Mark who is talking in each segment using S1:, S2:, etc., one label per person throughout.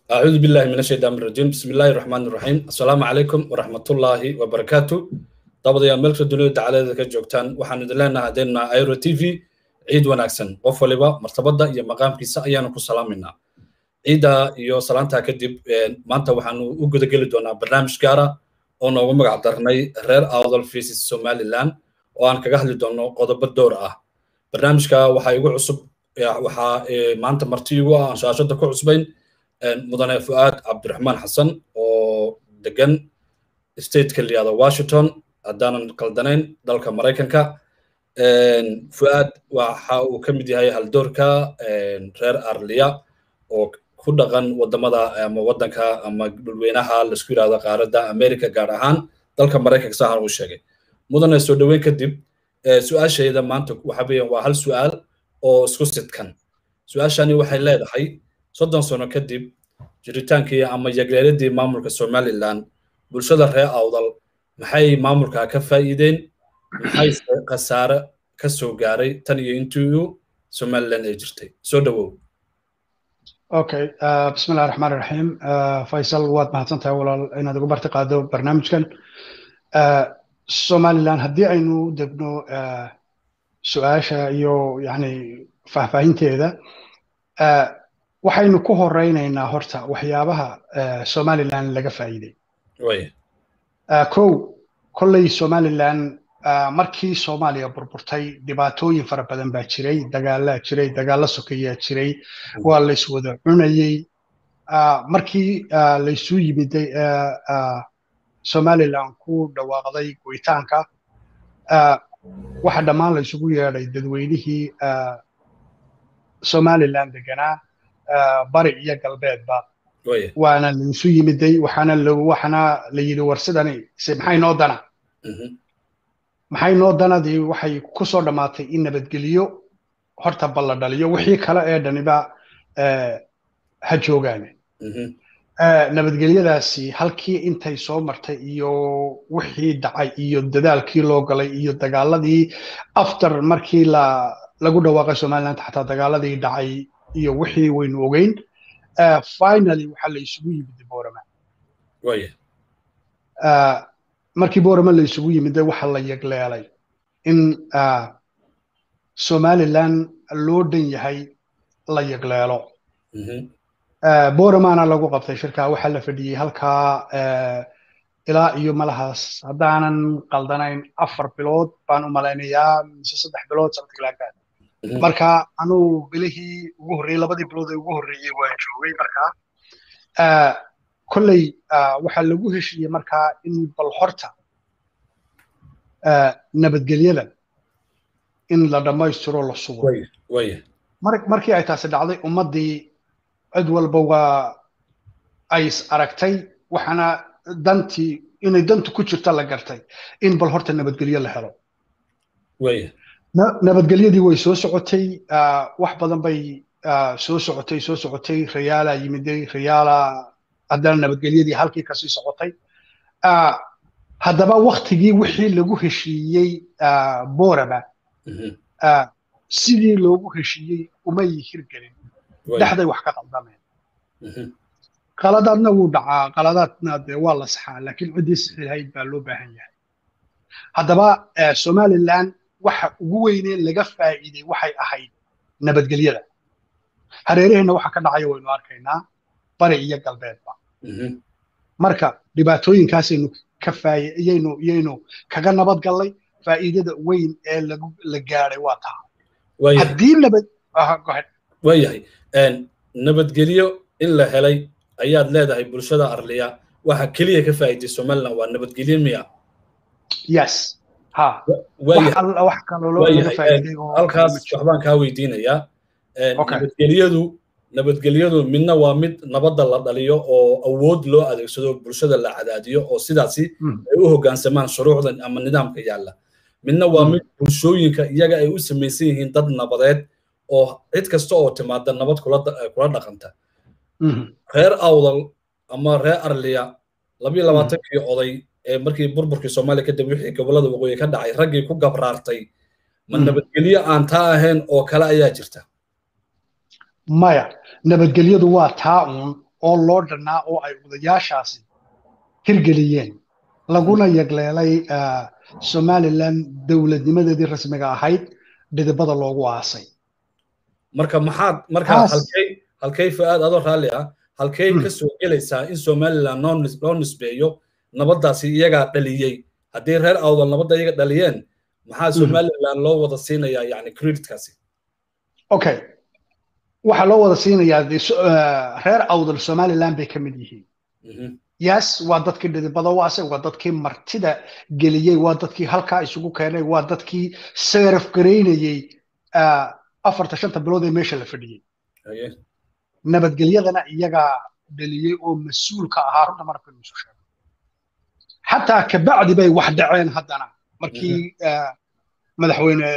S1: أعوذ بالله من الشيطان الرجيم بسم الله الرحمن الرحيم السلام عليكم ورحمة الله وبركاته طبعا يا ملك الدنيا تعالى ذلك جوكتان وحن دلنا هدينا ايرو تي في عيد وناكسن qof waliba martabada iyo maqaamkiisa ayaanu ku salaaminaa ciida iyo salaantaa kadib maanta waxaanu u gudageli doonaa barnaamij gaara oo noogu magac darnay reer awdal faces somaliland oo aan kaga hadli doono qodobo door ah barnaamijka waxaa igu cusub waxaa maanta marti igu ah aan shaashada ku cusbayn mudane fu'aad cabdiraxmaan xasan oo degan stateka layihahdo washington haddaanan qaldanayn dalka maraykanka fu'aad waxa uu ka mid yahay haldoorka reer arliya oo ku dhaqan wadamada ama wadanka ama dhulweynaha laisku yidhahdo qaaradda america gaar ahaan dalka maraykanka saahan uu sheegay mudane soo dhoweyn kadib su-aashayda maanta waxa weeyaan waa hal su-aal oo isku sidkan su-aashani waxay leedahay soddon sano kadib jiritaankii ama yagleeladii maamulka somaliland bulshada reer awdal maxay maamulka ka faa'iideen maxay khasaare ka soo gaaray tan iyo intii somaliland ay jirtay soo dhowow
S2: okay bismi illahi raxmaan raxiim faysal waad mahadsan tahay walaal inaad ugu barti qaado barnaamijkan somaliland haddii aynu degno su-aasha iyo yani faahfaahinteeda waxaynu ku horeynaynaa horta waxyaabaha somaliland laga faa'iiday kow kolley somaliland markii soomaaliya burburtay dhibaatooyin fara badan baa jiray dagaalaa jiray dagaalla sokeyaa jiray waa layswada cunayey markii laysu yimiday somaliland ku dhawaaqday goytaanka waxa dhammaan laysugu yeedhay dadweynihii somaliland deganaa bari iyo galbeedba waana laysu yimiday waxaana waxaana la yidhi war sidani maxay noo dana maxay noo danadii waxay ku soo dhammaatay in nabadgeliyo horta balla dhaliyo wixii kale ee dhaniba ha joogaane nabadgelyadaasi halkii intay soo martay iyo wixii dhacay iyo dadaalkii loo galay iyo dagaaladii after markii la lagu dhawaaqay somaliland xataa dagaaladii dhacay iyo wixii waynu ogeyn finally waxaa la isugu yimid boorama markii boorama la isugu yimiday waxa la yegleelay in somaliland loo dhan yahay la yegleelo booramaana lagu qabtay shirkaa waxaa la fadhiyey halkaa ilaa iyo malahaas haddaanan qaldanayn afar bilood baan u malaynayaa mise saddex bilood something like that marka anuu bilihii ugu horreeyey labadii bilood ee ugu horreeyey waan joogay markaa kolley waxaa lagu heshiiyey markaa in bal horta nabadgelyada in la dhammaystiro la sugo markii ay taasi dhacday ummaddii cid walba waa ay is aragtay waxaana dantii inay dantu ku jirta la gartay in bal horta nabadgelyo la helo nabadgelyadii way soo socotay wax badan bay soo socotay soo socotay rayaala yimiday rayaala haddana nabadgelyadii halkii kasii socotay haddaba waktigii wixii lagu heshiiyey borama sidii loogu heshiiyey umay hirgelin dhexday wax ka qaldameen qaladaadna wuu dhacaa qaladaadna dee waa la saxaa laakiin ciddii saxiihayd baa loo baahan yahay haddaba somaliland waxa ugu weynee laga faa'iiday waxay ahayd nabadgelyada hareeraheenna waxa ka dhacaya waynu arkaynaa bari iyo galbeedba marka dhibaatooyinkaasaynu ka faayiyaynu iyaynu kaga nabad gallay faa'iidada weyn ee lagu la gaadhay waa taa haddii nabad
S1: waayahay nabadgelyo in la helay ayaad leedahay bulshada arliya waxa keliya ka faa'iiday somaliland waa nabadgelyo miya
S2: yes ha wax kaloo laga faa'iiday
S1: halkaas waxbaan kaa weydiinayaa nabadgelyadu nabadgelyadu midna waa mid nabadda la dhaliyo oo awood loo adeegsado bulshada la cadaadiyo oo sidaasi ay u hoggaansamaan shuruucdan ama nidaamka yaalla midna waa mid bulshooyinka iyaga ay u samaysan yihiin dad nabadeed oo cid kasta oo timaada nabad kula dhaqanta reer awdal ama reer arliya labiyo labaatankii oday ee markii burburkii soomaaliya kadib wixii gobollada waqooyi ka dhacay raggii ku gabraartay ma nabadgelyo aan taa ahayn oo kale ayaa jirta
S2: maya nabadgelyadu waa taa uun oo loo dhannaa oo ay odayaashaasi hirgeliyeen laguna yagleelay somalilan dowladnimadeedii rasmiga ahayd dhidibada loogu aasay
S1: marka maxaad marka halkay halkay fu'aad adoo raalli ah halkay ka soo gelaysaa in somaliland loo nisbeeyo nabaddaasi iyagaa dhaliyey haddii reer awdal nabadda iyaga dhaliyeen maxaa somaliland loo wada siinayaa yani creditkaasi
S2: okay waxaa loo wada siinayaa reer awdal somaliland bay ka mid yihiin yes waa dadkii dhidibada waase waa dadkii martida geliyey waa dadkii halkaa isugu keenay waa dadkii seeraf garaynayey afarta shanta bilood ee meesha la fadhiyey nabadgelyadana iyagaa dhaliyey oo mas-uulka ahaa runta markaynu isu sheego xataa kabacdi bay wax dhaceen haddana markii madaxweyne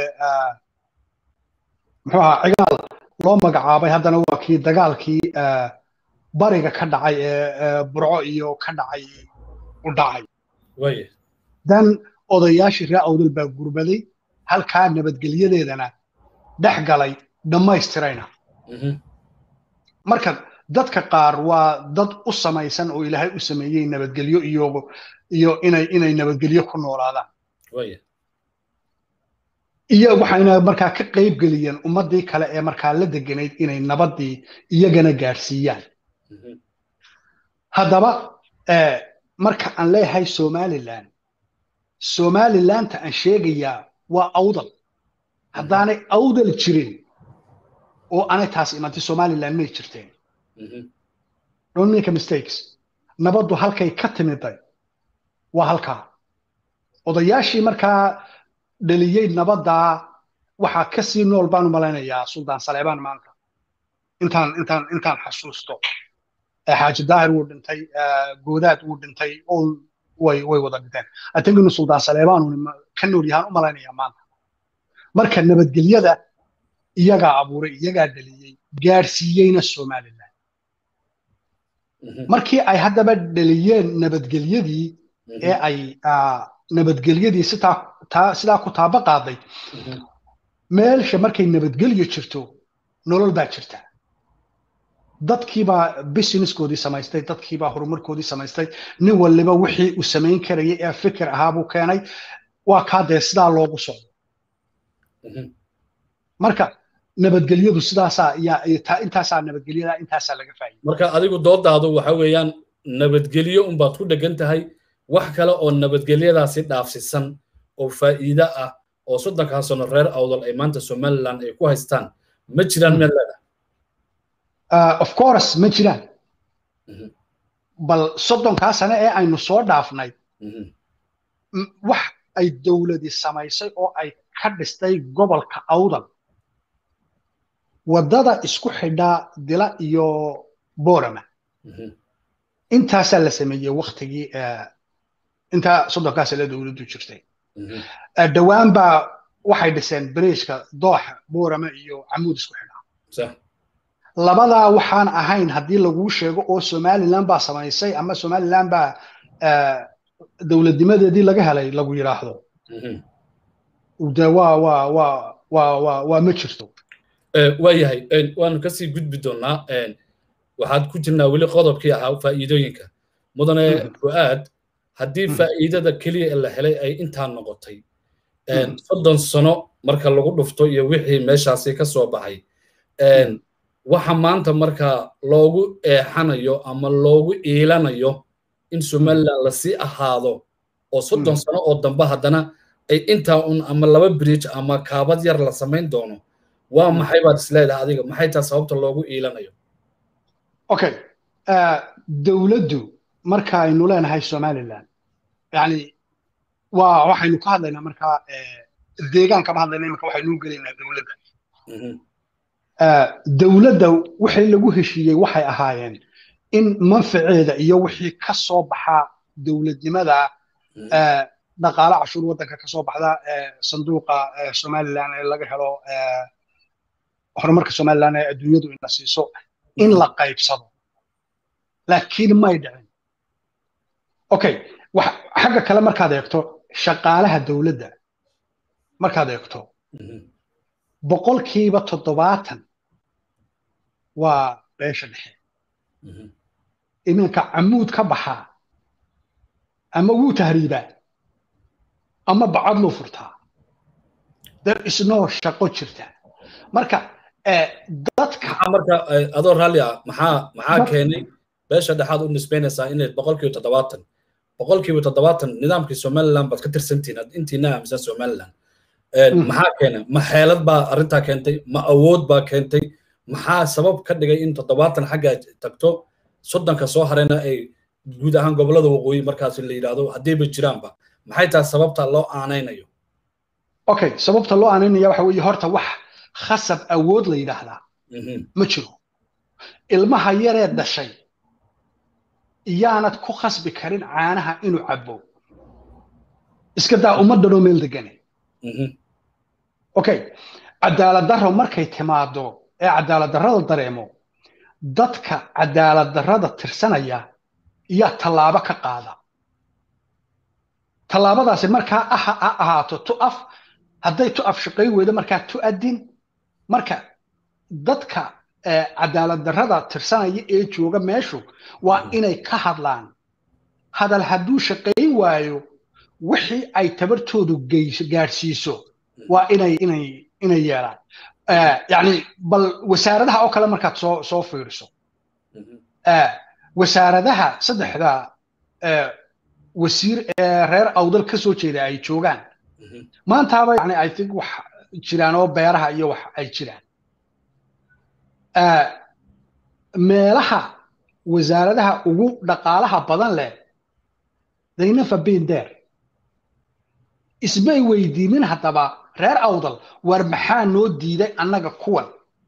S2: muxuu ahaa cigaal loo magacaabay haddana waa kii dagaalkii bariga ka dhacay ee burco iyo ka dhacay u dhacay dan odayaashii ree awdal baa gurbaday halkaa nabadgelyadeedana dhex galay dhammaystirayna marka dadka qaar waa dad u samaysan oo ilaahay u sameeyey nabadgelyo iyo iyo inay inay nabadgelyo ku noolaadaan iyo waxayna markaa ka qayb geliyeen ummaddii kale ee markaa la deganayd inay nabaddii iyagana gaadhsiiyaan haddaba marka aan leeyahay somaliland somalilanta aan sheegayaa waa awdal haddaanay awdal jirin oo aanay taas imantay somaliland may jirteen don't make a mistakes nabaddu halkay ka timiday waa halkaa odayaashii markaa dhaliyey nabaddaa waxaa ka sii nool baan u malaynayaa suldaan saleebaan maanta intaan intaan intaan xasuusto xaaji daahir wuu dhintay goodaad wuu dhintay all way way wada dhinteen atin inu suldaan saleebaan ka nool yahaan u malaynayaa maanta marka nabadgelyada iyagaa abuuray iyagaa dhaliyey gaadhsiiyeyna somaliland markii ay haddaba dhaliyeen nabadgelyadii ee ay nabadgelyadii sidaa ku taaba qaaday meelsha markay nabadgelyo jirto nolol baa jirta dadkiibaa businesskoodii samaystay dadkiibaa horumarkoodii samaystay nin waliba wixii uu samayn karayay ee fikir ahaabuu keenay waa kaa dee sidaa loogu socdo marka nabadgelyadu sidaasaa intaasaa nabadgelyada intaasaa laga faa'iida
S1: marka adigu doodaadu waxa weeyaan nabadgelyo unbaad ku dhegan tahay wax kale oo nabadgelyadaasi dhaafsisan oo faa'iide ah oo soddonkaa sano reer awdal ay maanta somaliland ay ku haystaan ma jiraan meel leedahay
S2: of course ma jiraan bal soddonkaa sane ee aynu soo dhaafnay wax ay dowladi samaysay oo ay ka dhistay gobolka awdal waddada isku xidhaa dila iyo borama intaasaa la sameeyey waktigii intaa soddonkaa sane dowladdu jirtay dhowaan baa waxay dhiseen bariishka dooxa borama iyo camuud isku xidhaa labadaa waxaan ahayn haddii laguu sheego oo somaliland baa samaysay ama somaliland baa dowladnimadeedii laga helay lagu yidhaahdo de waa waa waa waa waa waa ma jirto
S1: waayahay waanu kasii gudbi doonnaa waxaad ku jirnaa weli qodobkii ahaa faa'iidooyinka mudane fu'aad haddii faa'iidada keliya la helay ay intaa noqotay soddon sano marka lagu dhufto iyo wixii meeshaasi ka soo baxay waxa maanta marka loogu eexanayo ama loogu iilanayo in somaliland lasii ahaado oo soddon sano oo dambe haddana ay intaa un ama laba bridge ama kaabad yar la samayn doono waa maxay baad isleedahay adiga maxay taa sababta loogu iilanayo
S2: okay dowladdu marka aynu leenahay somaliland yani waa waxaynu ka hadlaynaa markaa deegaan kama hadlayna imika waxaynu gelaynaa dowladda dowladda wixii lagu heshiiyey waxay ahaayeen in manfaceeda iyo wixii ka soo baxaa dowladnimada dhaqaale cashuur waddanka ka soo baxda sanduuqa somaliland ee laga helo horumarka somaliland ee adduunyadu ina siiso in la qaybsado laakiin may dhicin okay xagga kale markaad eegto shaqaalaha dowladda markaad eegto boqolkiiba toddobaatan waa beesha dhexe iminka camuud ka baxaa ama wuu tahriibaa ama bacad luu furtaa there is no shaqo jirta marka dadka
S1: marka adoo raalli ah maxaa maxaa keenay beesha dhexaad u nisbaynaysaa inay boqolkiiba toddobaatan boqolkiiba toddobaatan nidaamkii somaliland baad ka tirsantihin intiina aaminsan somaliland maxaa keenay ma xeelad baa arrintaa keentay ma awood baa keentay maxaa sabab ka dhigay in toddobaatan xagga tagto soddonka soo harayna ay guud ahaan gobollada waqooyi markaas la yidhaahdo haddiiba jiraanba maxay tahay sababta loo aanaynayo
S2: okay sababta loo aanaynaya waxa weeye horta wax khasab awood la yidhaahdaa ma jiro ilmaha yaree dhashay iyaanad ku khasbi karin caanaha inuu cabbo iska daa ummaddanoo meel degane okay cadaalad darro markay timaado ee cadaalad darrada dareemo dadka cadaalad darrada tirsanaya iyaa tallaabo ka qaada tallaabadaasi markaa ah ha ahaato tu af hadday tu af shaqay weydo markaa tu adin marka dadka cadaalad darrada tirsanaya ee jooga meeshu waa inay ka hadlaan hadal hadduu shaqayn waayo wixii ay tabartoodu gaadhsiiso waa inay inay inay yeelaan yani bal wasaaradaha oo kale markaad soo soo fiiriso wasaaradaha saddexda wasiir ee reer awdal ka soo jeeda ay joogaan maantaaba yani i think wax jiraan oo beeraha iyo wax ay jiraan meelaha wasaaradaha ugu dhaqaalaha badan leh they never been there ismay weydiinin haddaba reer awdal war maxaa noo diiday annaga kuwan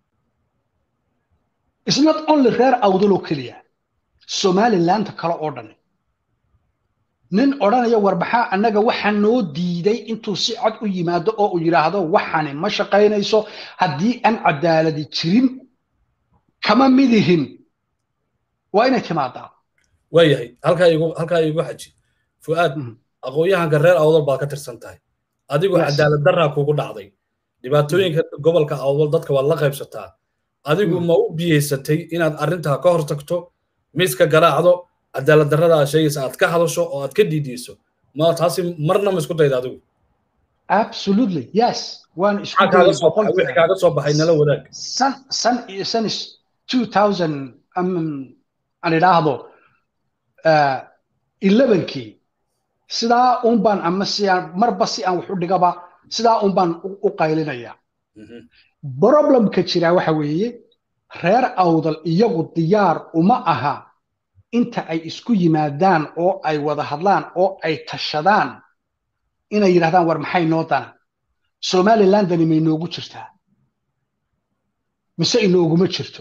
S2: is not only reer awdal oo keliya somalilandta kale oo dhan nin odhanaya war maxaa annaga waxa noo diiday intuu si cod u yimaado oo uu yidhaahdo waxani ma shaqaynayso haddii aan cadaaladi jirin kama midihin waa inay timaadaa
S1: waayahay halkaa igu halkaa igu xaji fu'aad aqoon-yahanka reer awdal baad ka tirsan tahay adigu cadaalad darraa kugu dhacday dhibaatooyinka gobolka awdal dadka waad la qaybsataa adigu ma u biyeysatay inaad arrintaa ka hor tagto miiska garaacdo cadaalad darrada aad sheegaysa aad ka hadasho oo aad ka diidiyso ma taasi marna ma isku dayda adigu
S2: absolutely yes waan isku
S1: wixii kaaga soo baxay nala wadaag
S2: san san san is 2000 aan idhaahdo elevenkii sidaa un baan ama si aan marba si aan wax u dhigaba sidaa un baan u qaylinaya problemka jira waxa weeye reer awdal iyagu diyaar uma aha inta ay isku yimaadaan oo ay wada hadlaan oo ay tashadaan inay yidhahdaan war maxay noo dana somalilandani may noogu jirtaa mise inooguma jirto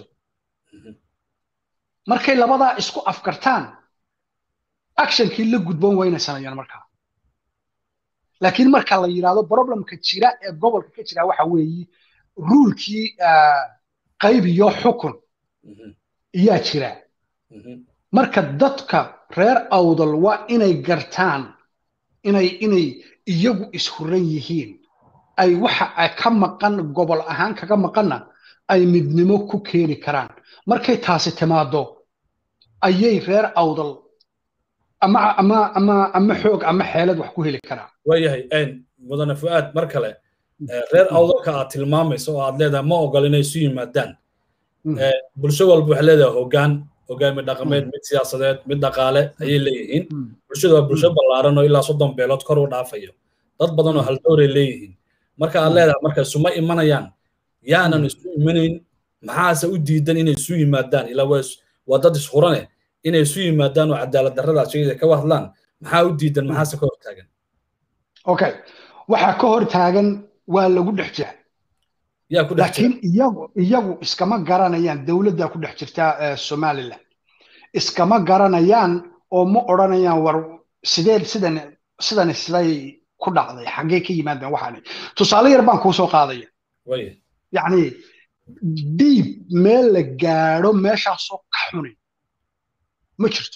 S2: markay labadaa isku afkartaan actionkii la gudboon wayna sameeyaan markaa laakiin marka la yidhaahdo problemka jira ee gobolka ka jira waxa weeye ruulkii qayb iyo xukun iyaa jira marka dadka reer awdal waa inay gartaan inay inay iyagu ishuran yihiin ay waxa ay ka maqan gobol ahaan kaga maqanna ay midnimo ku keeni karaan markay taasi timaado ayay reer awdal ama ama ama ama xoog ama xeelad wax ku heli karaan
S1: waayahay mudane fu'aad mar kale reer awdalka aad tilmaamayso oo aad leedahay ma ogol inay isu yimaadaan bulsho walba waxay leedahay hoggaan hogaami dhaqameed mid siyaasadeed mid dhaqaale ayay leeyihiin bulshadu waa bulsho ballaaran oo ilaa soddon beelood kor u dhaafayo dad badan oo haldowray leeyihiin marka aad leedahay marka isuma imanayaan yaanan isu imanayn maxaase u diidan inay isu yimaadaan ilaa waa dad ishurane inay isu yimaadaan oo cadaalad darradaas sheegaysa ka hadlaan maxaa u diidan maxaase ka hor taagan
S2: okay waxaa ka hor taagan waa lagu dhex jira
S1: yaa ku dhex
S2: laakiin iyagu iyagu iskama garanayaan dowladda ku dhex jirta somaliland iskama garanayaan oo ma odhanayaan war sidee sidan sidan siday ku dhacday xaggee ka yimaadeen waxaani tusaale yar baan kuu soo qaadaya yacni dhiib meel la gaadho meeshaasoo ka xuni ma jirto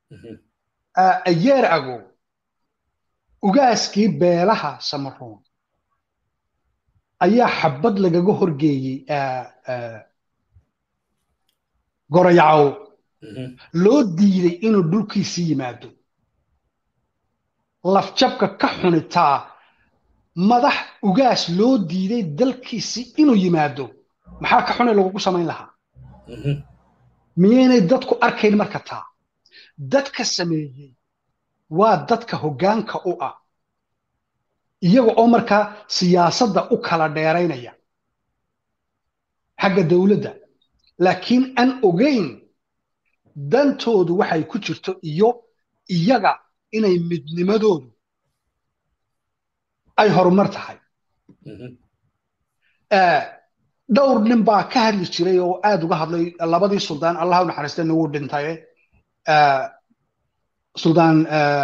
S2: yeer ago ugaaskii beelaha samaroon ayaa xabad lagaga horgeeyey gorayacow loo diiday inuu dhulkiisii yimaado lafjabka ka xunitaa madax ugaas loo diiday dalkiisii inuu yimaado maxaa ka xunay lagugu samayn lahaa miyaynay dadku arkayn marka taa dadka sameeyey waa dadka hoggaanka u ah iyaga oo markaa siyaasadda u kala dheeraynaya xagga dowladda laakiin aan ogayn dantoodu waxay ku jirto iyo iyaga inay midnimadoodu ay horumar tahay dhowr nin baa ka hadli jiray oo aad uga hadlay labadii suldaan allah u naxariista nagu dhintaye suldaan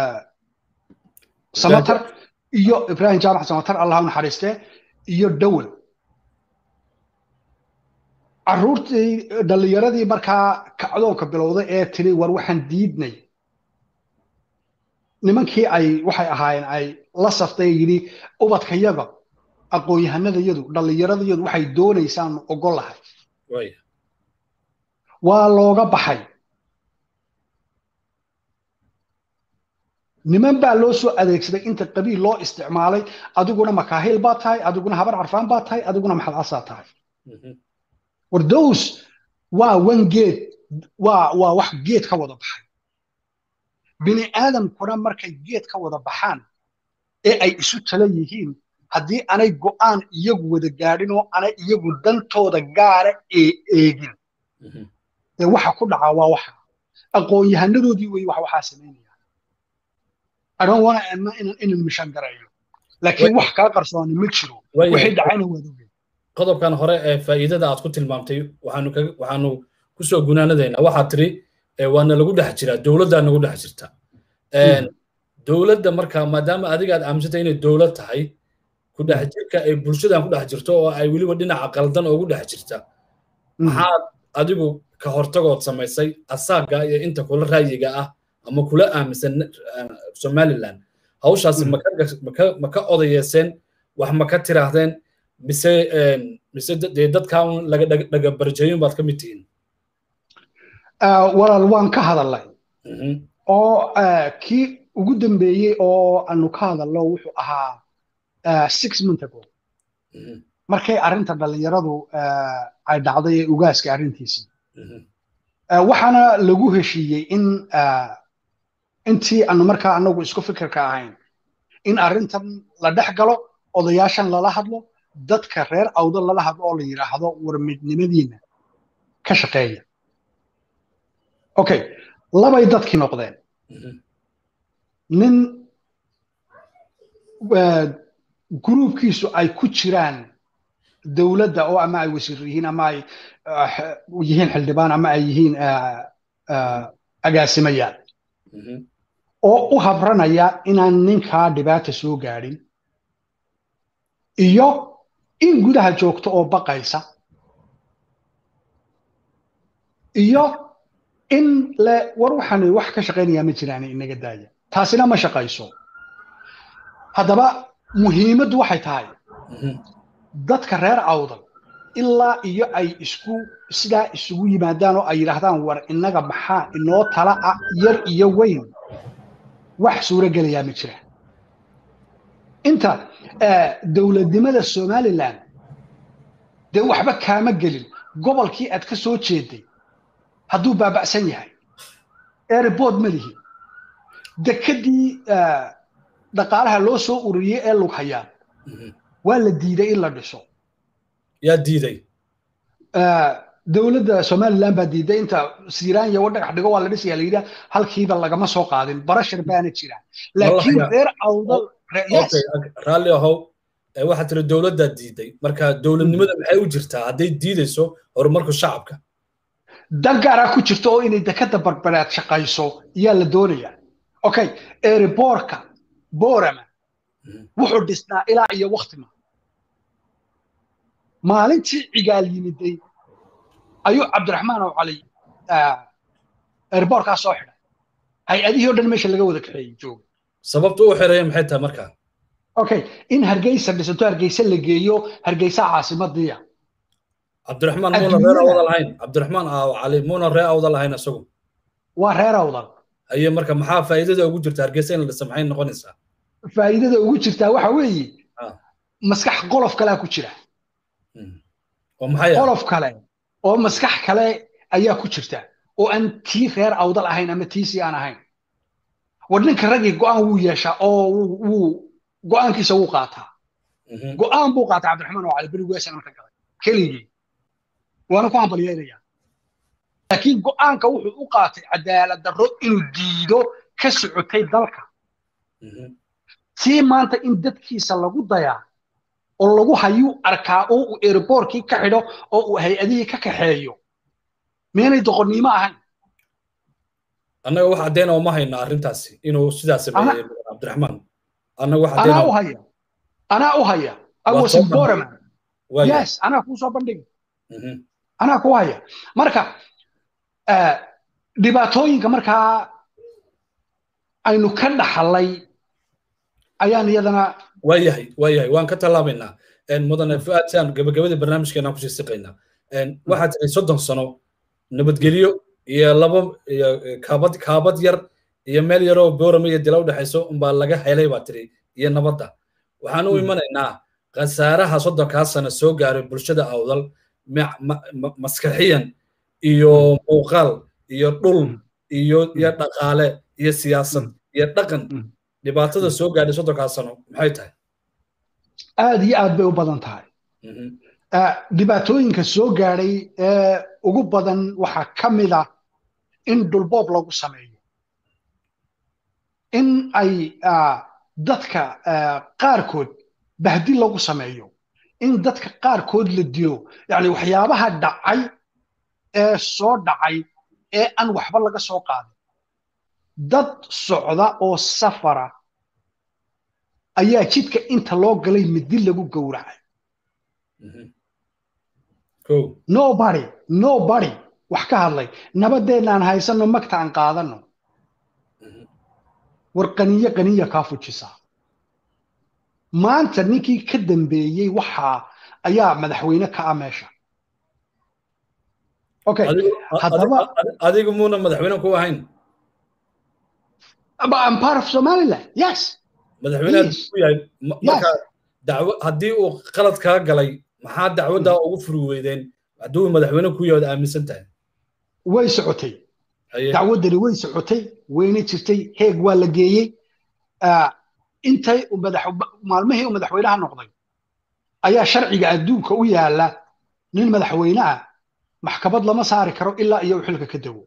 S2: samatar iyo ibrahim jaamac samatar allah u naxariiste iyo dowel carruurtii dhallinyaradii markaa kacdoonka bilowday ee tiri war waxaan diidnay nimankii ay waxay ahaayeen ay la saftay yidhi ubadkayaga aqoon-yahanadayadu dhallinyaradayadu waxay doonaysaan ogol lahay waa looga baxay niman baa loo soo adeegsaday inta qabiil loo isticmaalay adiguna makaahil baa tahay adiguna habar carfaan baa tahay adiguna maxalcasaa tahay war dows waa wan geed waa waa wax geed ka wada baxay bini aadamkuna markay geed ka wada baxaan ee ay isu tala yihiin haddii anay go'aan iyagu wada gaadhin oo anay iyagu dantooda gaara ee eegin ee waxa ku dhacaa waa waxa aqoon-yahanadoodii wey wax waxaa samaynaya adon wana inan mishan garayo laakiin wax kaa qarsooni ma jiro wixii dhacayna waad ogeen
S1: qodobkan hore ee faa'iidada aad ku tilmaamtay waxaanu waxaanu kusoo gunaanadaynaa waxaad tiri waana lagu dhex jiraa dowladdaa nagu dhex jirta dowladda marka maadaama adiga aad aaminsantay inay dowlad tahay ku dhex jirka ay bulshadan ku dhex jirto oo ay weliba dhinaca qaldan ugu dhex jirta maxaad adigu ka hortagood samaysay asaaga iyo inta kula raayiga ah ama kula aaminsan somaliland hawshaasi ma ka odayeeseen wax ma ka tiraahdeen mise mise dee dadkaa un laga dhagabarjeeyin baad ka mid tihiin
S2: walaal waan ka hadalnay oo kii ugu dambeeyey oo aanu ka hadalno wuxuu ahaa six month ago markay arrinta dhallinyaradu ay dhacday ee ugaaska arrintiisii waxaana lagu heshiiyey in intii aanu markaa anagu isku fikirka ahayn in arrintan la dhex galo odayaashan lala hadlo dadka reer awdo lala hadlo oo la yidhaahdo war midnimadiina ka shaqeeya okay labay dadkii noqdeen nin gruubkiisu ay ku jiraan dowladda oo ama ay wasiir yihiin ama ay yihiin xildhibaan ama ay yihiin agaasimayaan oo u habranaya inaan ninkaa dhibaata soo gaadhin iyo in gudaha joogto oo baqaysa iyo in le war waxaan wax ka shaqaynayaa ma jiraan inaga daaya taasina ma shaqayso haddaba muhiimaddu waxay tahay dadka reer awdal ilaa iyo ay isku sidaa isugu yimaadaan oo ay yidhaahdaan war innaga maxaa inoo tala ah yar iyo weyn wax suuro gelayaa ma jira inta dowladnimada somalilan dee waxba kaama gelin gobolkii aad ka soo jeeday hadduu baaba'san yahay airboard ma lihi dekedii dhaqaalaha loo soo ururiyey ee lughayaan waa la diiday in la dhiso
S1: yaa diiday
S2: dowladda somaliland baa diiday inta siiraan iyo dhagax dhigo waa la dhisaya la yidhaa halkiiba lagama soo qaadin barashar baana jira laakiin reer awdal
S1: raalli ahow waxaa tiri dowladdaa diiday marka dowladnimada maxay u jirtaa hadday diidayso horumarka shacabka
S2: dan gaaraa ku jirta oo inay dekada barbaraad shaqayso ayaa la doonaya okay eeriboorka boorama wuxuu dhisnaa ilaa iyo waktima maalintii cigaal yimiday ayuu cabdiraxmaan oo cali eeriboorkaa soo xidhay hay-adihii o dhan meesha laga wada kaxeeyey jooga
S1: sababta u xireeya maxay tahay markaa
S2: okay in hargeysa dhisanto hargeysa la geeyo hargeysa caasimadiya
S1: cabdiraxmaan muuna reer awda lahayn cabdiraxmaan aaw cali muuna reer awda lahayn isagu
S2: waa reer awdal
S1: haye marka maxaa faa'iidada ugu jirta hargeysa in la dhisa maxay noqonaysaa
S2: faa'iidada ugu jirtaa waxa weeye maskax qolof kalea ku jira
S1: oo maxay
S2: qolof kale oo maskax kale ayaa ku jirta oo aan tii reer awdal ahayn ama tiisii aan ahayn war ninka raggii go'aan wuu yeeshaa oo wuu go'aankiisa wuu qaataa go'aan buu qaatay cabdiraxmaan oo cali berigu eesan ka galay keligii waana ku hambalyeynaya laakiin go'aanka wuxuu u qaatay cadaalad darro inuu diido ka socotay dalka tii maanta in dadkiisa lagu dayaa oo lagu hayuu arkaa oo uu airbortkii ka xidho oo uu hay-adihii ka kaxeeyo meenay doqonnimo ahayn
S1: annaga wax caddeyn oo ma hayno arrintaasi inuu sidaas sameeyey cabdiraxmaan annaga wax
S2: anaa u haya anaa u haya awasinboraman yes anaa kuu soo bandhigi anaa ku haya marka dhibaatooyinka markaa aynu ka dhaxalay ayaan iyadana
S1: waayahay waayahay waan ka tallaabaynaa mudane fuaad si aan gabagabadii barnaamijkeena kusii siqaynaa waxaa jiray soddon sano nabadgelyo iyo laba iyo kaabad kaabad yar iyo meel yaroo boorama iyo dila udhexayso unbaa laga helay baa tiri iyo nabadda waxaan u imanaynaa khasaaraha soddonkaa sano soo gaaray bulshada awdal maskaxiyan iyo muuqaal iyo dhul iyo iyo dhaqaale iyo siyaasad iyo dhaqan dhibaatada soo gaadhay soddonkaa sano maxay tahay
S2: aad iyo aad bay u badan tahay dhibaatooyinka soo gaadhay ee ugu badan waxaa ka mid ah in dhulboob lagu sameeyo in ay dadka qaarkood bahdi lagu sameeyo in dadka qaarkood la dilo yani waxyaabaha dhacay ee soo dhacay ee aan waxba laga soo qaadin dad socda oo safara ayaa jidka inta loo galay midi lagu gowracay nobody nobody wax ka hadlay nabadeennaan haysanno magta aan qaadanno war qaniyo qaniya kaa fujisaa maanta ninkii ka dambeeyey waxaa ayaa madaxweyne ka ah meesha okay
S1: haddaba adigu muuna madaxweyne ku ahayn
S2: I'm part of Somaliland yes
S1: madaxweyne ku yahay marka dacwo haddii uu qalad kaa galay maxaa dacwaddaa ugu furi weydeen hadduu madaxweyne ku yahay aaminsan tahay
S2: way socotay dacwaddani way socotay wayna jirtay heeg waa la geeyey intay maalmihii uu madaxweynaha noqday ayaa sharciga adduunka u yaala nin madaxweyne ah maxkamad lama saari karo ilaa iyo uu xilka ka dego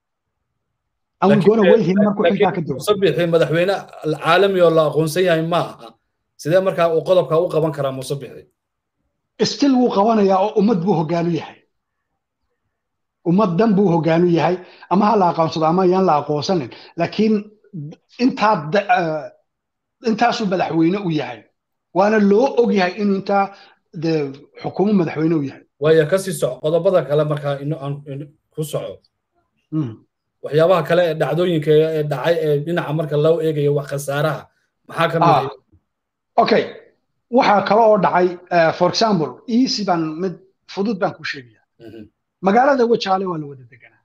S1: musabixi madaxweyne caalami oo la aqoonsan yahay ma aha sidee markaa uu qodobka u qaban karaa musabixi
S2: stil wuu qabanayaa oo ummad buu hogaanu yahay ummad dan buu hogaanu yahay ama ha la aqoonsado ama yaan la aqoonsanin laakiin intaa intaasuu madaxweyne u yahay waana loo og yahay inuu intaa de xukuumo madaxweyne u yahay
S1: waaya kasii soco qodobada kale markaa ku soco waxyaabaha kale ee dhacdooyinka ee dhacay ee dhinaca marka loo eegayo wax khasaaraha maxaa ka mid
S2: okay waxaa kale oo dhacay for example easy baan mid fudud baan ku sheegaya magaalada wajaale waa la wada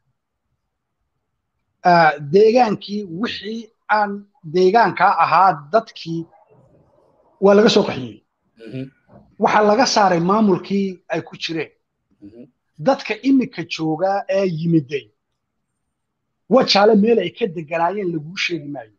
S2: deganaa deegaankii wixii aan deegaankaa ahaa dadkii waa laga soo qaxiyey waxaa laga saaray maamulkii ay ku jireen dadka imika joogaa ee yimiday wajaale meel ay ka deganaayeen laguu sheegi maayo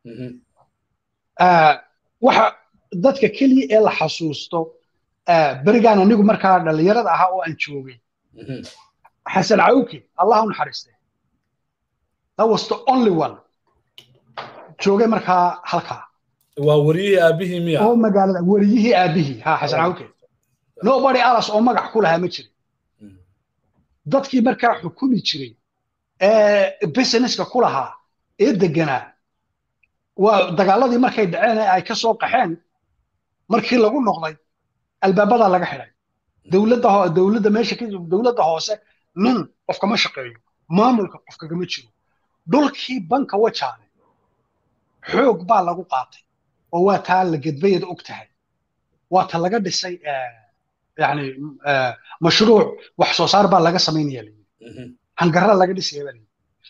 S2: waxa dadka keliya ee la xasuusto berigaan anigu markaa dhallinyarada ahaa oo aan joogay xasan cawke allah u naxariiste that was the only one joogay markaa halkaa
S1: waa wariyihii aabihii miya
S2: oo magaalada wariyihii aabihii ha xasan cawke nobody alas oo magac ku lahaa ma jirin dadkii markaa xukumi jiray ee businesska ku lahaa ee deganaa waa dagaaladii markay dhaceen ee ay ka soo qaxeen markii lagu noqday albaabadaa laga xidhay dowladda dowladda meesha ka dowladda hoose nin qof kama shaqeeyo maamulka qof kagama jiro dhulkii banka wajaale xoog baa lagu qaatay oo waa taa la gedbayada og tahay waa ta laga dhisay yani mashruuc wax soo saar baa laga samaynaya layidhi hangarra laga dhisaya baa layidhi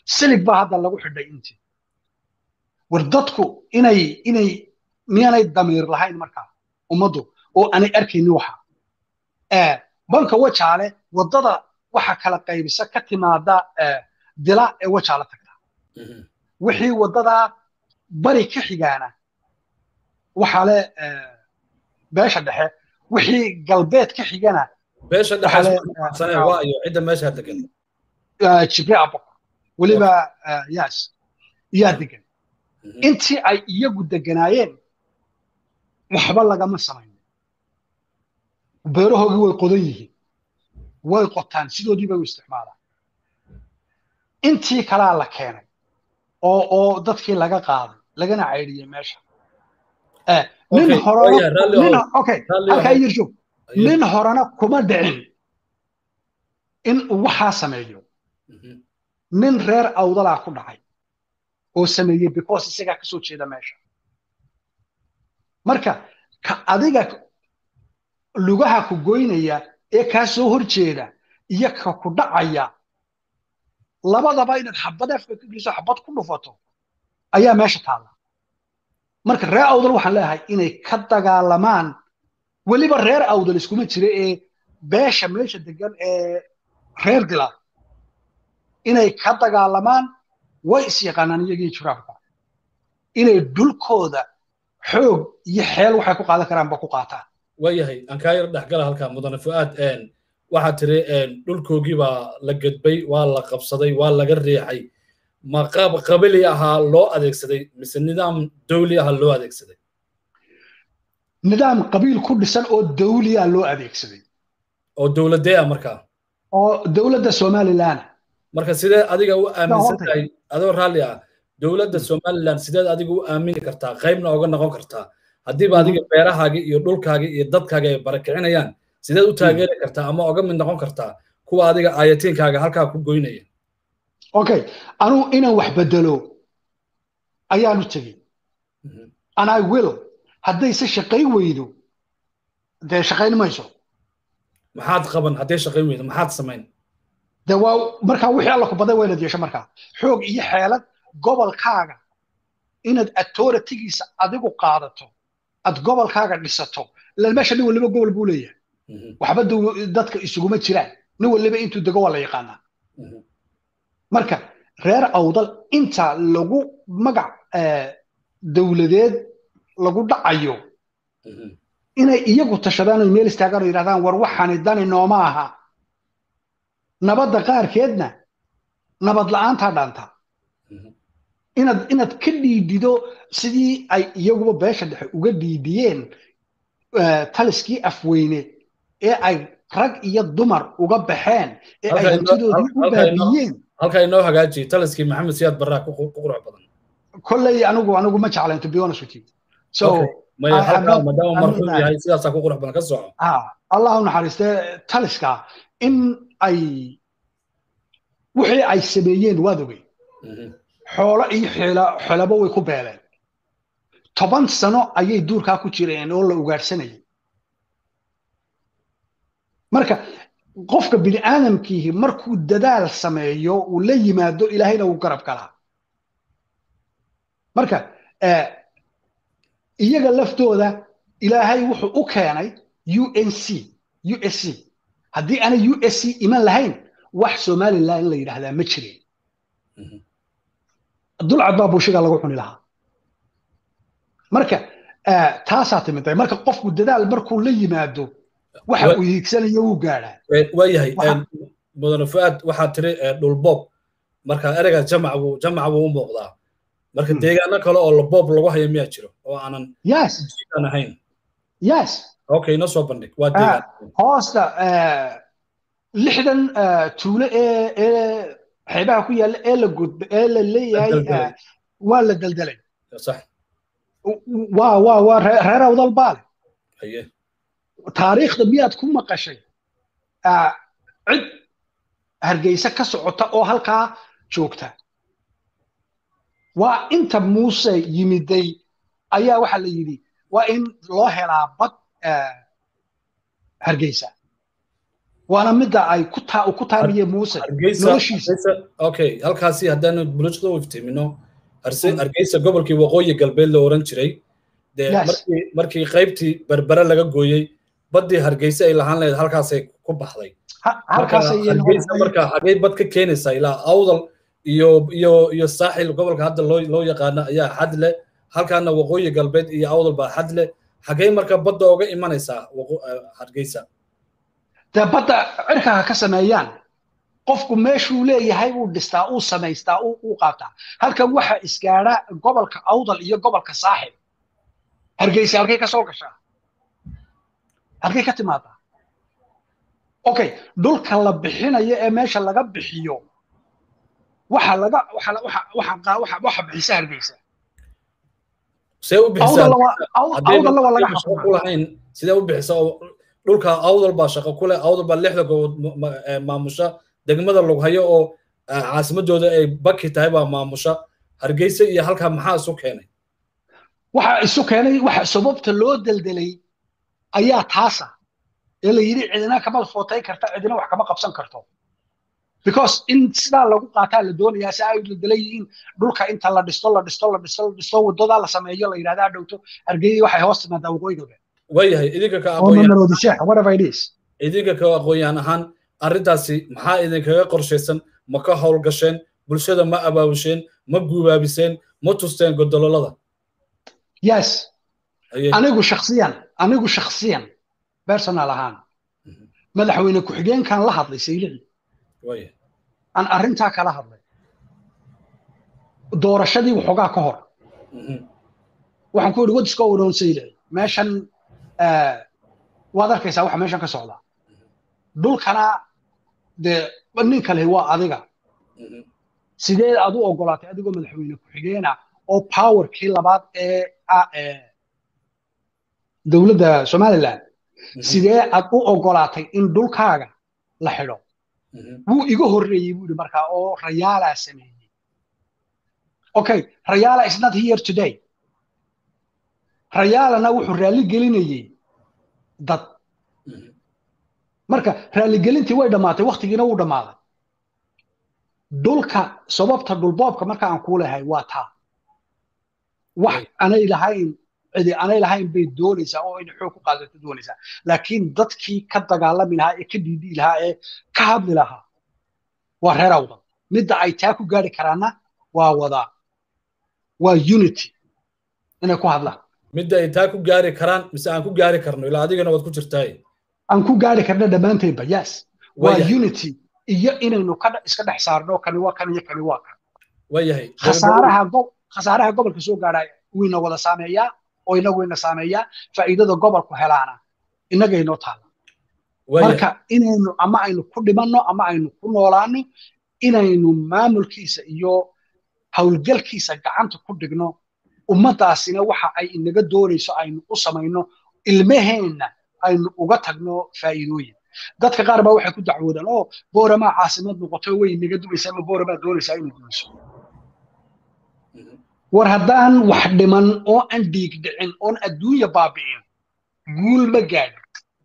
S2: silig baa hadda lagu xidhay intii war dadku inay inay miyaanay damiir lahayn markaa ummaddu oo aanay arkaynin waxa banka wajaale waddada waxa kala qaybisa ka timaada dila ee wajaale tagta wixii waddadaa bari ka xigaana waxaa le beesha dhexe wixii galbeed ka xigana
S1: beesha dhexe waa iyo cidda meesha degan
S2: jibre abokor weliba yas yaa degan intii ay iyagu deganaayeen waxba lagama samayn beerahoogii way qodan yihiin way qotaan sidoodii bay u isticmaalaan intii kalaa la keenay oo oo dadkii laga qaaday lagana caydhiyey meesha nin horena okay halkaa yirshow nin horena kuma dhicin in uu waxaa sameeyo nin reer awdalaa ku dhacay oo sameeyey because isagaa ka soo jeeda meesha marka ka adiga lugaha ku goynaya ee kaa soo hor jeeda iyo ka ku dhacaya labadaba inaad xabad afka ka geliso xabad ku dhufato ayaa meesha taalla marka reer awdal waxaan leeyahay inay ka dagaalamaan weliba reer awdal iskuma jira ee beesha meesha degan ee reer dila inay ka dagaalamaan way is yaqaanaan iyagii juraabka inay dhulkooda xoog iyo xeel waxay ku qaadan karaan ba ku qaataan
S1: waayahay aan kaa yar dhexgala halkaa mudane fu'aad waxaa tiri dhulkoogii baa la gedbay waa la qabsaday waa laga riixay ma qaab qabili ahaa loo adeegsaday mise nidaam dawli aha loo adeegsaday
S2: nidaam qabiil ku dhisan oo dawliya loo adeegsaday
S1: oo dowladee ah markaa
S2: oo dowladda somalilan
S1: marka sidee adiga u aaminsan tahay adoo raalli ah dowladda somalilan sideed adiga u aamini kartaa qaybna oga noqon kartaa haddiiba adiga beerahaagii iyo dhulkaagii iyo dadkaaga ay barakicinayaan sideed u taageeri kartaa ama oga mid noqon kartaa kuwa adiga aayatiinkaaga halkaa ku goynaya
S2: okay anuu inaan wax bedelo ayaanu tegey and i will haddayse shaqayn weydo dee shaqayn mayso
S1: maxaad qaban hadday shaqayn weydo maxaad samayn
S2: de waa markaa wixii alla ku baday waa inaad yeesho markaa xoog iyo xeelad gobolkaaga inaad authoritygiisa adigu qaadato aad gobolkaaga dhisato ilan meesha nin waliba gobol buu leeyahay waxba dadka isuguma jiraan nin waliba intuu dego waa la yaqaanaa marka reer awdal inta lagu magac dowladeed lagu dhacayo inay iyagu tashadaan oy meel istaagaan oo yidhahdaan war waxaani dani nooma aha nabadda qaarkeedna nabad la'aantaa dhaanta inaad inaad ka dhiidido sidii ay iyaguba beesha dhexe uga dhiidiyeen taliskii afweyne ee ay rag iyo dumar uga baxeen ee ay hantidoodii u baabiyeen
S1: halkaa inoo hagaajiye taliskii maxamed siyaad barraa ku qurux badan
S2: kolley anigu anigu ma jeclayn to be honest with you so
S1: maya halkaa maadaama marxuum yahay sidaasaa ku qurux badan ka soco
S2: allah u naxariistee taliska in ay wixii ay sameeyeen waad ogey xoolo iyo xelabo way ku beeleen toban sano ayay duurkaa ku jireen oo la ugaadhsanayay marka qofka bini aadamkiihi markuu dadaal sameeyo uu la yimaado ilaahayna wuu garab galaa marka iyaga laftooda ilaahay wuxuu u keenay unc usc haddii aanay usc iman lahayn wax somalilan in la yidhaahdaa ma jireen dulcad baa buushiga lagu cuni lahaa marka taasaa timiday marka qofku dadaal markuu la yimaado waxa uu hiigsanayo wuu gaadhaa
S1: waayahay mudane fuaad waxaa tiri dhulboob marka ereyga jamac buu jamac buu u muuqdaa marka deegaano kale oo laboob lagu hayo miyaa jiro oo aanan
S2: yes
S1: jiidan ahayn
S2: yes
S1: okay inoo soo bandhig waa deegaan
S2: hoosta lixdan tuulo ee ee xeebaha ku yaalla ee la gudba ee la leeyahay waa la deldelay
S1: sax
S2: waa waa waa reer awdal baale
S1: haye
S2: taariikhda miyaad ku maqashay cid hargeysa ka socota oo halkaa joogta waa inta muuse yimiday ayaa waxaa la yidhi waa in loo helaa bad hargeysa waana midda ay ku taa ku taamiye muuse noloshiisa
S1: okay halkaasi haddaanu bulshada u iftiimino hargeysa gobolkii waqooyi galbeed la oran jiray dee markii markii qaybtii berbere laga gooyey baddii hargeysa ay lahaan lahayd halkaasay ku baxday hargeysa marka xagay bad ka keenaysaa ilaa awdal iyo iyo iyo saaxil gobolka hadda loo loo yaqaano ayaa xad leh halkaana waqooyi galbeed iyo awdal baa xad leh xagay marka badda uga imanaysaa hargeysa
S2: dee badda cirka ha ka sameeyaan qofku meeshuu leeyahay uu dhistaa uu samaystaa uu qaataa halkan waxa isgaadha gobolka awdal iyo gobolka saaxil hargeysa halkay ka soo gashaa halkay ka timaadaa okay dhulka la bixinayo ee meesha laga bixiyo waxa laga waxa waxa waxa waxa bixisa hargeysa
S1: see u bixisaalahayn sidee u bixisa dhulka awdal baa shaqo ku leh awdal baa lixda gobood maamusha degmada lughayo oo caasimadooda ay baki tahay baa maamusha hargeysa iyo halkaa maxaa isu keenay
S2: waxa isu keenay waxa sababta loo deldelay ayaa taasa ee la yidhi cidina kama footay karta cidina wax kama qabsan karto because in sidaa lagu qaataa la doonayaa si ay deldelan yihiin dhulka inta la dhisto la dhisto la dhisto la dhisto wadadaa la sameeyo la yidhahdaa dhowto hargeysa waxay hoos timaadaa waqooyi galbeed
S1: waayahay idinka ka idinka ka aqoon-yahan ahaan arrintaasi maxaa idinkaga qorshaysan ma ka howlgasheen bulshada ma abaabisheen ma guubaabiseen ma tusteen godololada
S2: yes anigu shaksiyan anigu shaksiyan personal ahaan madaxweyne ku-xigeenkan la hadlay saylici aan arrintaa kala hadlay doorashadii waxoogaa ka hor waxaan ku yidhi what is going on saylici meeshan waad arkaysaa waxa meeshan ka socda dhulkana dee nin kale waa adiga sideed aad u ogolaatay adigoo madaxweyne ku-xigeena oo powerkii labaad ee dowladda somaliland sidee aad u ogolaatay in dhulkaaga la xidho wuu iga horreeyey buu yidhi markaa oo rayaalaa sameeyey okay rayaala is not here today rayaalana wuxuu raalli gelinayey dad marka raaligelintii way dhammaatay waktigiina wuu dhammaaday dhulka sababta dhulboobka marka aan kuu lehay waa taa wax anay lahayn cidi anay lahayn bay doonaysaa oo inay xoog ku qaadato doonaysaa laakiin dadkii ka dagaalami lahaa ee ka diidii lahaa ee ka hadli lahaa waa reer awdan midda ay taa ku gaari karaanna waa wadaa waa unity inay ku hadlaan
S1: midda ay taa ku gaari karaan mise aan ku gaari karno ilaa adigana waad ku jirtaay
S2: aan ku gaari karna dhammaanteedba yes waa unity iyo inaynu ka iska dhex saarno kani waa kan iyo kani waa kan
S1: waayahay
S2: khasaaraha khasaaraha gobolka soo gaadha wayna wada saameeyaa oo inagu wayna saameeyaa faa'iidada gobolku helaana innagaynoo taala marka inaynu ama aynu ku dhimanno ama aynu ku noolaano inaynu maamulkiisa iyo howlgalkiisa gacanta ku dhigno ummadaasina waxa ay inaga doonayso aynu u samayno ilmaheenna aynu uga tagno faa'iidooyin dadka qaar baa waxay ku dacwoodaan oo booramaa caasimad noqoto way inaga dumaysaa ama booramaa doonaysaa inay dumayso war haddaan wax dhiman oo aan dhiig dhicin oon adduunya baabi'in guul ma gaadhin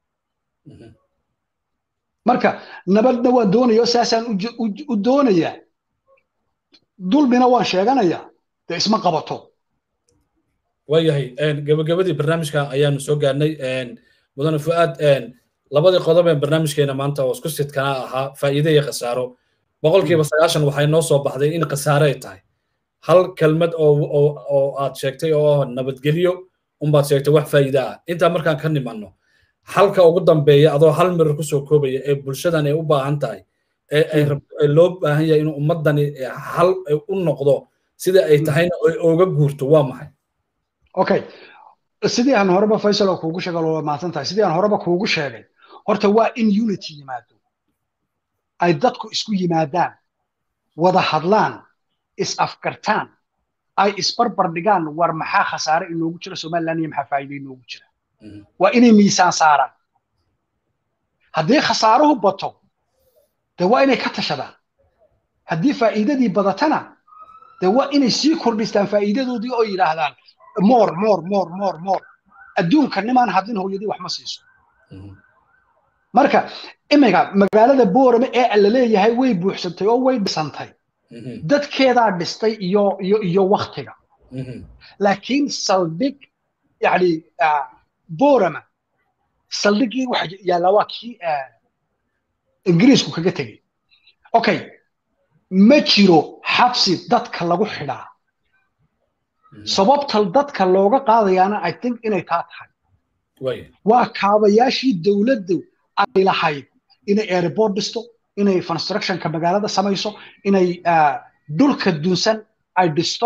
S2: marka nabadna waan doonaya saasaan u doonayaa dulmina waan sheeganayaa dee isma qabato
S1: waayahay gabagabadii barnaamijka ayaanu soo gaarnay mudane fu'aad labadii qodob ee barnaamijkeena maanta oo isku sidkanaa ahaa faa'iide iyo khasaaro boqolkiiba sagaashan waxay noo soo baxday in khasaare ay tahay hal kelmad oo aad sheegtay oo nabadgelyo unbaad sheegtay wax faa'iide ah intaa markaan ka nimanno halka ugu dambeeya adoo hal mirar kusoo koobaya ee bulshadan ay u baahan tahay ee loo baahan yahay inuu ummadani hal u noqdo sida ay tahayna ay ooga guurto waa maxay
S2: okay sidii aan horeba faysal oo kuugu sheegay waa mahadsan tahay sidii aan horeba kuugu sheegay horta waa in unity yimaado ay dadku isku yimaadaan wada hadlaan is afgartaan ay isbarbar dhigaan war maxaa khasaare inoogu jira somaliland iyo maxaa faa'iido inoogu jira waa inay miisaan saaraan haddii khasaaruhu bato dee waa inay ka tashadaan haddii faa'iidadii badatana dee waa inay sii kordhistaan faa'iidadoodii oo yidhaahdaan moor moor moor moor moor adduunka nimaan hadlin hooyadii wax ma siiso marka iminka magaalada boorame ee la leeyahay way buuxsantay oo way dhisantay dadkeedaa dhistay iyo iyo iyo waktiga laakiin saldhig yani boorama saldhigii waxa yaalla waa kii ingiriisku kaga tegey okay ma jiro xabsi dadka lagu xidhaa sababta dadka looga qaadayaana i think inay taa tahay waa kaabayaashii dowladdu ay lahayd inay airport dhisto inay constructionka magaalada samayso inay dhulka dunsan ay dhisto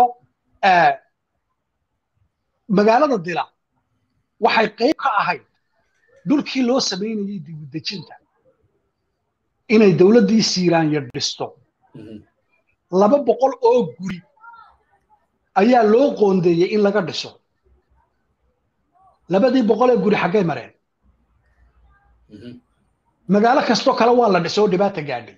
S2: magaalada dila waxay qayb ka ahayd dhulkii loo samaynayay dibudejinta inay dowladdii siiraanya dhisto laba boqol oo guri ayaa loo qoondeeyey in laga dhiso labadii boqol ee guri xaggay mareen magaalo kastoo kale waa la dhisay oo dhibaata gaadhay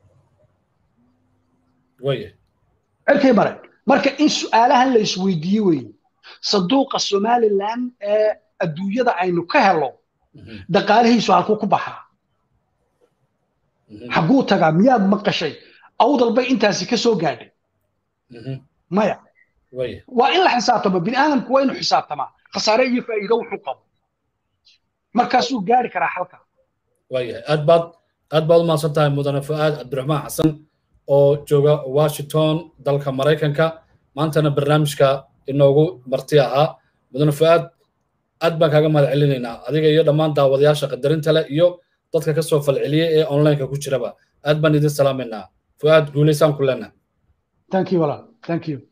S2: cirkay mareen marka in su'aalahan la isweydiiye weeye sanduuqa somaliland ee adduunyada aynu ka helo dhaqaalihiisu halkuu ku baxaa xagguu tagaa miyaad maqashay awdal bay intaasi ka soo gaadhay maya waa in la xisaabtamo bini aadamku waa inuu xisaabtamaa khasaare iyo faa'iido wuxuu qabo markaasuu gaari karaa xalka
S1: waayahay aad baad aad baad u mahadsan tahay mudane fu'aad cabdiraxmaan xasan oo jooga washington dalka maraykanka maantana barnaamijka inoogu marti ahaa mudane fu'aad aad baan kaaga mahad celinaynaa adiga iyo dhammaan daawadayaasha qadarinta leh iyo dadka ka soo falceliyey ee onlineka ku jiraba aad baan idin salaamaynaa fu'aad guulaysaan ku leenahay
S2: thank you walaal thank you